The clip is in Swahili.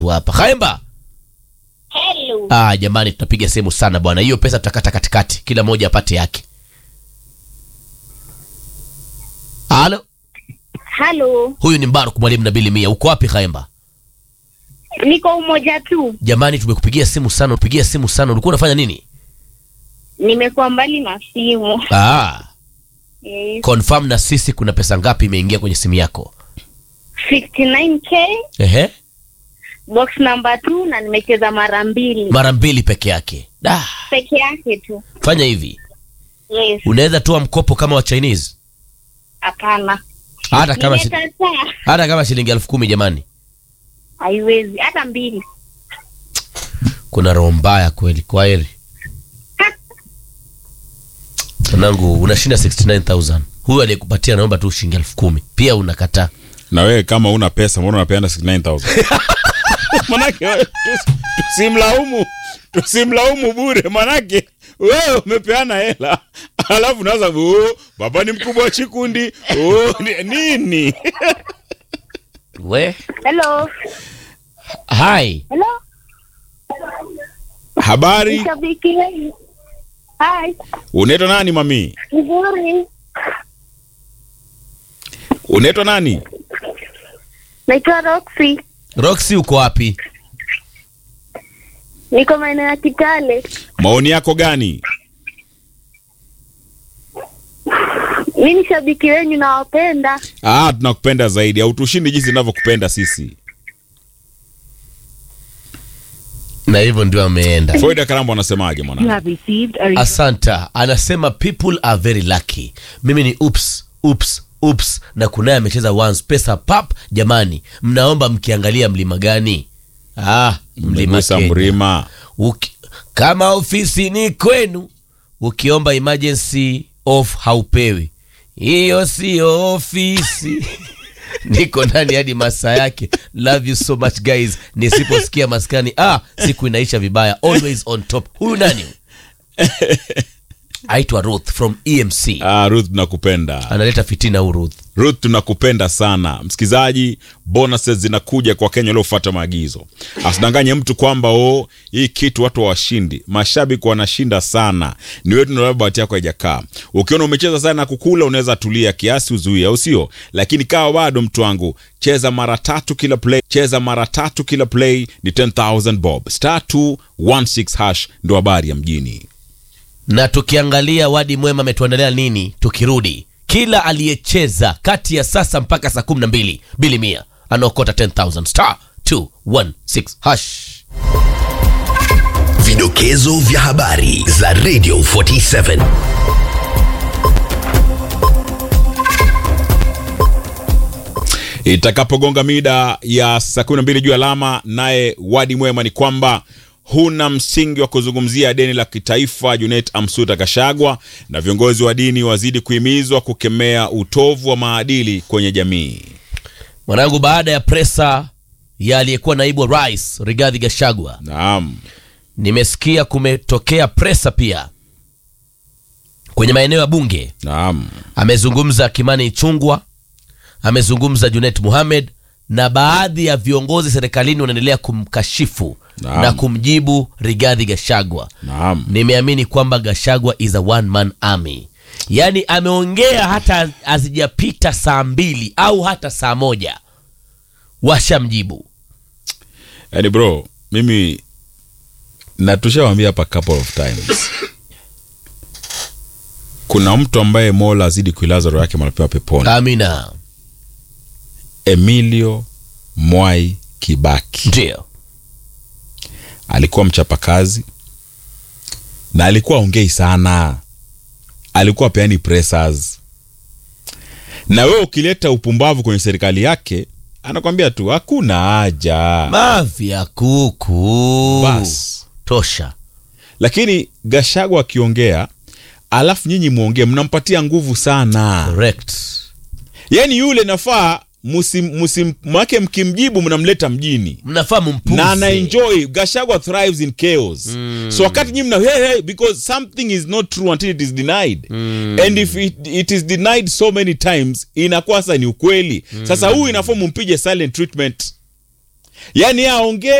hapa Khaemba. Hello. Ah, jamani tutapiga sehemu sana bwana. Hiyo pesa tutakata katikati, kila mmoja apate yake. Halo, Halo. huyu ni Mbaruk mwalimu Nabili Mia. Uko wapi Khaemba? Niko umoja tu. Jamani, tumekupigia simu sana, upigia simu sana. Ulikuwa unafanya nini? Nimekuwa mbali na simu. Ah, Yes. confirm na sisi, kuna pesa ngapi imeingia kwenye simu yako? 59k Ehe, box number 2 na nimecheza mara mbili mara mbili peke yake. Da, peke yake tu. fanya hivi, Yes. unaweza toa mkopo kama wa Chinese, Hapana. hata kama shi, Nimekataa. hata kama shilingi elfu kumi. Jamani, Haiwezi hata mbili. kuna roho mbaya kweli. Kwa heri mwanangu, unashinda 69000 huyu aliyekupatia naomba tu shilingi elfu kumi pia unakataa. na wewe kama una pesa mbona unapeana 69000 manake wewe, tus- tusimlaumu tusimlaumu bure manake wewe umepeana hela alafu naanza oh, baba ni mkubwa wa chikundi oh, ni- nini We Hello. hai Hello. habari Shabiki wenu. Hi. unaitwa nani mami Nzuri. unaitwa nani Naitwa Roxy. Roxy, uko wapi? Niko maeneo ya Kitale. maoni yako gani Mi ni shabiki wenyu nawapenda. ah tunakupenda zaidi hautushindi jinsi inavyokupenda sisi Na hivyo ndio ameenda. Foida Karambo anasemaje You mwana have received a Asanta anasema people are very lucky. Mimi ni ups ups ups, na kunaye amecheza once pesa pap. Jamani, mnaomba mkiangalia mlima gani? Ah, mlima Mgusa Kenya. mrima Uki, kama ofisi ni kwenu, ukiomba emergency off haupewi. Hiyo siyo ofisi. Niko ndani hadi masaa yake. Love you so much guys. Nisiposikia maskani, ah, siku inaisha vibaya. Always on top. Huyu nani? Aitwa Ruth from EMC. ah, Ruth tunakupenda Analeta fitina huyu Ruth. Ruth tunakupenda sana msikilizaji, bonuses zinakuja kwa Kenya waliofuata maagizo. Asidanganye mtu kwamba o hii kitu watu hawashindi. Mashabiki wanashinda sana, ni wetu ndio bahati yako haijakaa. Ukiona umecheza sana na kukula, unaweza tulia kiasi, uzuie, au sio? Lakini kawa bado, mtu wangu, cheza mara tatu kila play, cheza mara tatu kila play ni 10000 bob star 216 hash, ndo habari ya mjini. na tukiangalia wadi mwema ametuandalia nini tukirudi kila aliyecheza kati ya sasa mpaka saa kumi na mbili bili mia anaokota 10000 star 216 hash Vidokezo vya habari za Radio 47. itakapogonga mida ya saa kumi na mbili juu alama naye wadi mwema ni kwamba huna msingi wa kuzungumzia deni la kitaifa junet amsuta kashagwa na viongozi wa dini wazidi kuhimizwa kukemea utovu wa maadili kwenye jamii mwanangu baada ya presa ya aliyekuwa naibu wa rais rigadhi gashagwa naam nimesikia kumetokea presa pia kwenye maeneo ya bunge naam amezungumza kimani ichungwa amezungumza junet muhamed na baadhi ya viongozi serikalini wanaendelea kumkashifu Naam. na kumjibu rigadhi gashagwa naam nimeamini kwamba gashagwa is a one man army yaani ameongea hata hazijapita saa mbili au hata saa moja washamjibu yani bro mimi na tushawambia hapa couple of times kuna mtu ambaye mola azidi kuilaza roho yake manapewa peponi amina emilio mwai kibaki ndio alikuwa mchapakazi na alikuwa ongei sana alikuwa peani pressers na wewe ukileta upumbavu kwenye serikali yake anakwambia tu hakuna haja mavi ya kuku bas tosha lakini gashagwa akiongea alafu nyinyi mwongee mnampatia nguvu sana correct yaani yule nafaa musim, musim, make mkimjibu mnamleta mjini mnafaa mumpuze na anaenjoy gashagwa thrives in chaos mm. so wakati nyinyi mna hey, hey, because something is not true until it is denied mm. and if it, it is denied so many times inakuwa sasa ni ukweli mm. sasa huyu inafaa mumpige silent treatment yaani aongee